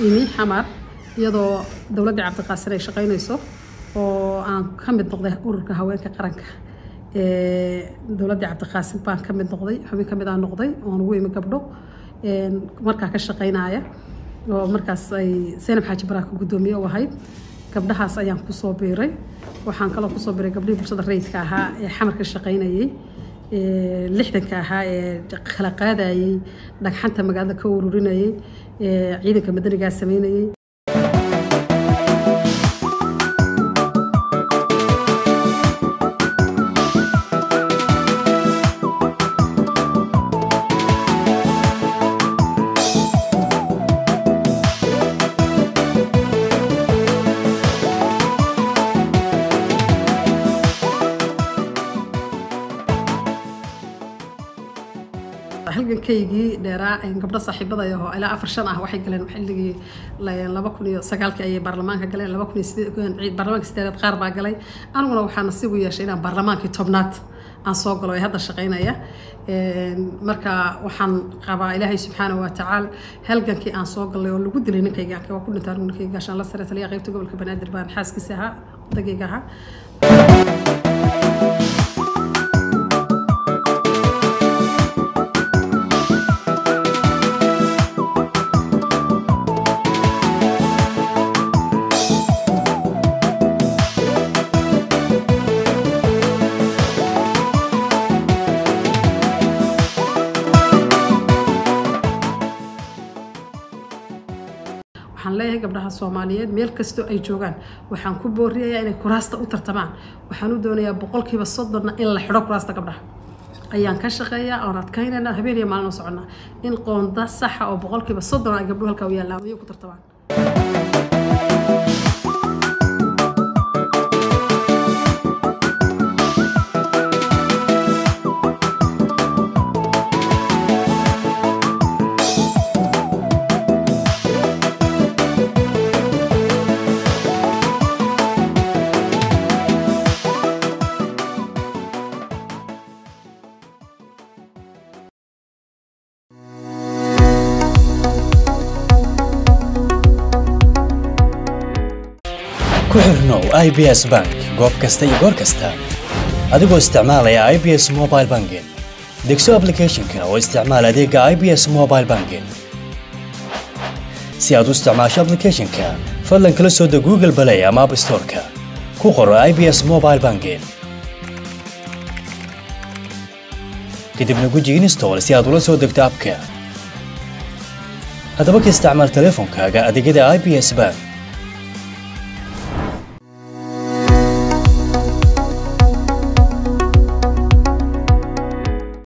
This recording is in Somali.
imi xamar iyadoo dowladdii cabdiqaasin ay shaqaynayso oo aan ka mid noqday ururka haweenka qaranka dowladdii cabdiqaasin baan ka mid noqday xubin ka mid aan noqday oon ugu imi gabdho markaa ka shaqaynaya oo markaas ay zaynab xaaji baraaka guddoomiye u ahayd gabdhahaas ayaan kusoo biiray waxaan kaloo kusoo biiray gabdhihii bulshada rayidka ahaa ee xamar ka shaqaynayay lixdanka ahaa ee kala qaadayay dhagxanta magaalada ka ururinayay ciidanka madanigaa sameynayay halgankaygii dheeraa gabdho saaxiibada ahoo ilaa afar shan ah waxay galeen xilligii laba kun iyo sagaalkii ayay baarlamaanka galeen laba kun iyo sideed baarlamaanka sideedaad qaar baa galay aniguna waxaa nasiib u yeeshay inaan baarlamaankii tobnaad aan soo galo ee hadda shaqaynaya marka waxaan qabaa ilaahay subxaana wa tacaala halgankii aan soo galay oo lagu dilay ninkayga waa ku dhintaa anigu ninkayga gaashaan la sare taliya qaybta gobolka banaadir baan xaaskiisa ahaa odagayga ahaa waxaan leeyahay gabdhaha soomaaliyeed meel kastoo ay joogaan waxaan ku booriyayaa inay kuraasta u tartamaan waxaan u doonayaa boqolkiiba soddonna in la xidho kuraasta gabdhaha ayaan ka shaqeeyaa oon adkaynayna habeen iyo maalin oo soconnaa in qoonda saxa oo boqolkiiba soddon ay gabdhuhu halkaa u yaallaan ayay ku tartamaan ku xirnow i b s bank goob kasta iyo goor kasta adigoo isticmaalaya i b s mobile banking degso aplicathonka oo isticmaal adeega i b s mobile banking si aad u isticmaasho aplicathonka fadlan kala soo deg google balay ama app storeka ku qoro i b s mobile banking kadibna guji install si aad ula soo degto abka haddaba ka isticmaal teleefonkaaga adeegyada i b s bank